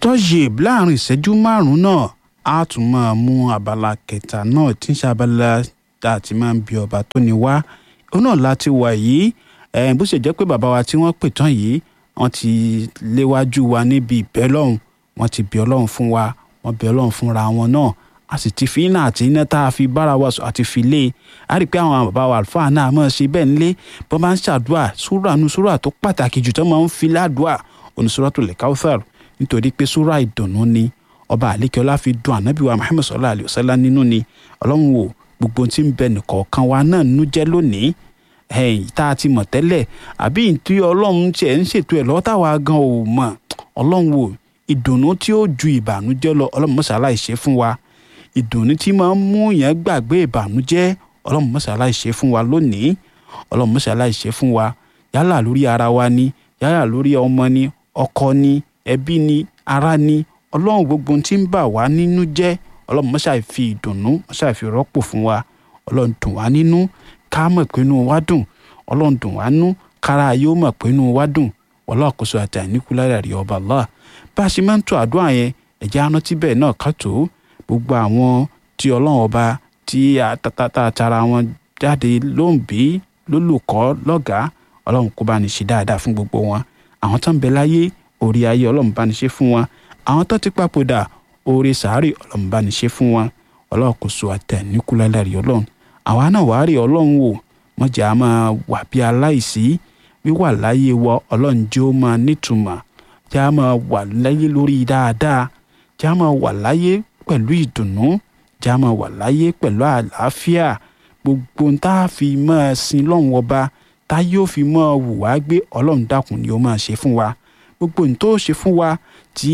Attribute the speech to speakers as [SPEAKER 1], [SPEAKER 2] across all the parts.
[SPEAKER 1] tọ́yìb láàrin ìṣẹ́jú márùn-ún náà a tún máa mú abala kẹta náà tí ń ṣe abala tá a ti máa ń bi ọba tó ní wá òun náà láti wà yìí bó ṣe jẹ́ pé bàbá wa tí wọ́n pè tán yìí wọ́n ti léwájú wa níbi ìbẹ́ lọ́hùn wọ́n ti bẹ̀ ọlọ́run fún wa wọ́n bẹ̀ ọlọ́run fúnra wọn náà a sì ti fi iná àti iná tá a fi bára wa sọ àti fi lé e a rí i pé àwọn bàbá wa àlùfáà náà máa ṣe bẹ́ẹ̀ nílé bọ́n bá ń ṣàdúrà súrà nu súrà tó pàtàkì jù tó máa ń fi ládùúà òní Suratul Kawthar nítorí pé súrà ìdùnnú ni ọba àlékẹ́ọ́lá fi dùn ànábì wa Muhammad sallallahu alayhi wa sallam nínú ni ọlọ́run wò gbogbo tí ń bẹ nìkọ̀ọ̀kan wa náà nínú jẹ́ lónìí ẹ̀yìn tá a ti mọ̀ tẹ́lẹ̀ àbí ìtú ọlọ́run tiẹ̀ ń ṣètò ẹ̀ lọ́wọ́ táwa gan ò mọ̀ ọlọ́run wò ìdùnnú tí ó ju ìbànújẹ́ lọ ọlọ́run mọ́sálá ìṣe fún wa ìdùnnú tí máa ń mú yẹn gbàgbé ìbànújẹ́ ọlọ́run mọ́sálá ìṣe fún wa lónìí ọlọ́run mọ́sálá ìṣe fún wa yálà lórí ara wa ni yálà lórí ọmọ ni ọkọ ni ẹbí ni ará ni ọlọ́run gbogbo tí ń bà wá nínú jẹ́ ọlọ́run mọ́sálá fi ìdùnnú mọ́sálá fi rọ́pò fún wa ọlọ́run dùn wá nínú ká mọ̀ pé inú wa dùn ọlọ́run dùn wá nú kára yóò mọ̀ pé inú wa dùn ọlọ́àkóso àti àìníkúlára rí ọba Allah bá a ṣe máa ń tó àdúrà yẹn ẹ̀jẹ̀ arántí bẹ́ẹ̀ náà ká tó gbogbo àwọn tí ọlọ́run ọba tí àtàtà tara wọn jáde ló ń bí lólùkọ́ lọ́gàá ọlọ́run kó bá ní ṣe dáadáa fún gbogbo wọn àwọn tó ń bẹ láyé orí ayé ọlọ́run bá ní ṣe fún wọn àwọn tó ti papòdà orí sàárì ọlọ́run bá ní ṣe fún wọn ọlọ́àkóso àti àìníkúlára rí ọlọ́run àwa náà wàá rí ọlọ́run wò wọ́n jẹ́ a máa wà bí aláìsí wíwà láyé wọ ọlọ́run jẹ́ ó máa nítumọ̀ jẹ́ a máa wà láyé lórí dáadáa jẹ́ a máa wà láyé pẹ̀lú ìdùnnú jẹ́ a máa wà láyé pẹ̀lú àlàáfíà gbogbo tá a fi máa sin lọ́run ọba tá yóò fi máa wù wá gbé ọlọ́run dákun ni ó máa ṣe fún wa gbogbo ní tó ṣe fún wa tí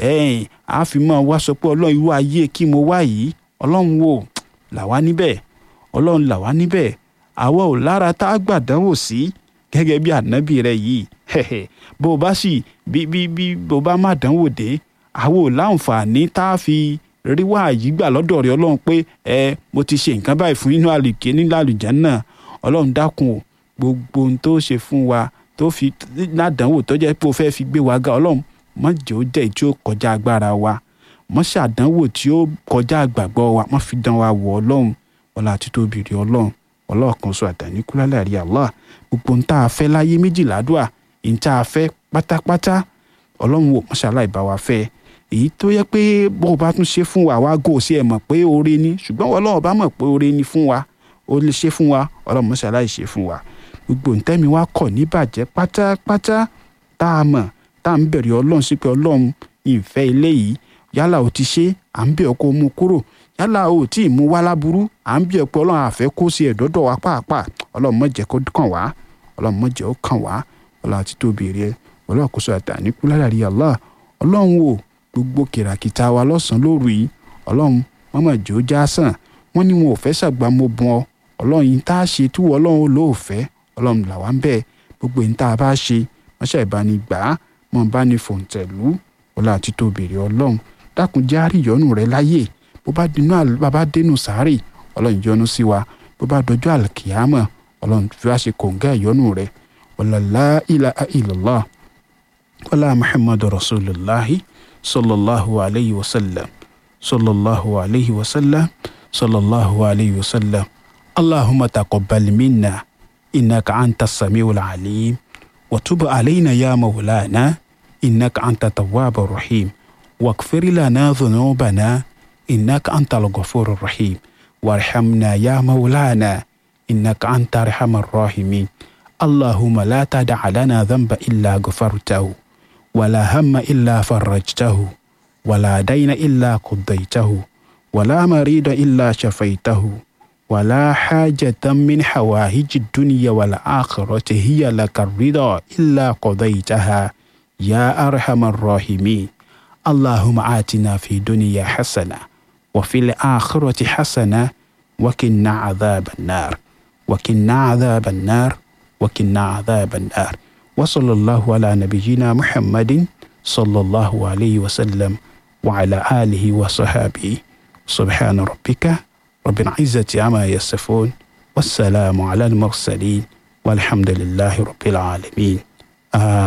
[SPEAKER 1] a fi máa wá sọ pé ọlọ́run irú ayé kí mo wá yìí ọlọ́run wò làwa níbẹ̀ ọlọ́run làwa níbẹ̀ àwa ò lára tá a gbàdánwò sí gẹ́gẹ́ bí ànábì rẹ yìí bó o bá sì bí bí bí bó o bá má dánwò dé àwa ò láǹfààní tá a fi rí wá yìí gbà lọ́dọ̀ rẹ ọlọ́run pé ẹ mo ti ṣe nǹkan báyìí fún inú àlùkè nílò àlùjánnà ọlọ́run dákun o gbogbo ohun tó ṣe fún wa tó fi ládánwò tó jẹ́ pé o fẹ́ fi gbé wa ga ọlọ́run má jẹ́ ó jẹ́ tí ó kọjá agbára wa má ṣàdánwò tí ó kọjá àgbàgbọ́ wa má fi dán wa wọ̀ ọlọ́run ọlá àti tóbi rí ọlọ́run ọlọ́ọ̀kan sọ àtàníkúlálẹ̀ rí Allah gbogbo ń tá a fẹ́ láyé méjìlá dùà ń tá a fẹ́ pátápátá ọlọ́run wò mọ́ṣálá ìbá wa fẹ́ èyí tó yẹ pé bó o bá tún ṣe fún wa wá gò sí ẹ̀ mọ̀ pé oore ni ṣùgbọ́n ọlọ́run bá mọ̀ pé oore ni fún wa ó lè ṣe fún wa ọlọ́run mọ́ṣálá ìṣe fún wa gbogbo ntẹ́mi wa kọ̀ níbàjẹ́ pátápátá tá a mọ̀ tá a ń bẹ̀rẹ̀ ọlọ́run sí pé ọlọ́run ìfẹ́ ilé yìí yálà ó ti ṣe à ń bẹ̀ ọ́ kó mú kúrò yálà o tí ì mú wá láburú à ń bí ẹ pé ọlọ́run àfẹ́ kó sí ẹ̀dọ́dọ̀ wa pàápàá ọlọ́run má jẹ́ kó kàn wá ọlọ́run má jẹ́ ó kàn wá ọlọ́run àti tóbi rẹ ọlọ́run àkóso àtàníkú ládàrí Allah ọlọ́run wò gbogbo kìràkìtà wa lọ́sàn-án lóru yìí ọlọ́run wọ́n má jẹ́ ó já sàn wọ́n ní wọn ò fẹ́ ṣàgbà mo bùn ọ ọlọ́run yìí tá a ṣe tí wọ́n ọlọ́run ló fẹ́ ọlọ́run là wá ń bẹ̀ gbogbo yìí tá a bá ṣe wọ́n ṣàìbáni gbà á mọ̀ bá ní fòǹtẹ̀lú ọlọ́run àti tóbi rẹ ọlọ́run dákun jẹ́ àríyọ́nù rẹ láyè bó bá dinú bàbá dénú sáré ọlọ́run yọ́nú sí wa bó bá dọjọ́ àlùkìyàmọ̀ ọlọ́run fi wá ṣe kòǹgá ìyọ́nú rẹ̀ wàlálà ilaha illallah wàlá muhammadu rasulillahi sallallahu alayhi wa sallam sallallahu alayhi wa sallam sallallahu alayhi wa sallam allahumma taqabbal minna innaka anta samiul alim wa tub alayna ya mawlana innaka anta tawwabur rahim واغفر لنا ذنوبنا إنك أنت الغفور الرحيم وارحمنا يا مولانا إنك أنت أرحم الراحمين اللهم لا تدع لنا ذنب إلا غفرته ولا هم إلا فرجته ولا دين إلا قضيته ولا مريض إلا شفيته ولا حاجة من حوائج الدنيا والآخرة هي لك الرضا إلا قضيتها يا أرحم الراحمين اللهم آتنا في دنيا حسنة وفي الآخرة حسنة وكنا عذاب النار وكنا عذاب النار وكنا عذاب النار وصلى الله على نبينا محمد صلى الله عليه وسلم وعلى آله وصحابه سبحان ربك رب العزة عما يصفون والسلام على المرسلين والحمد لله رب العالمين آه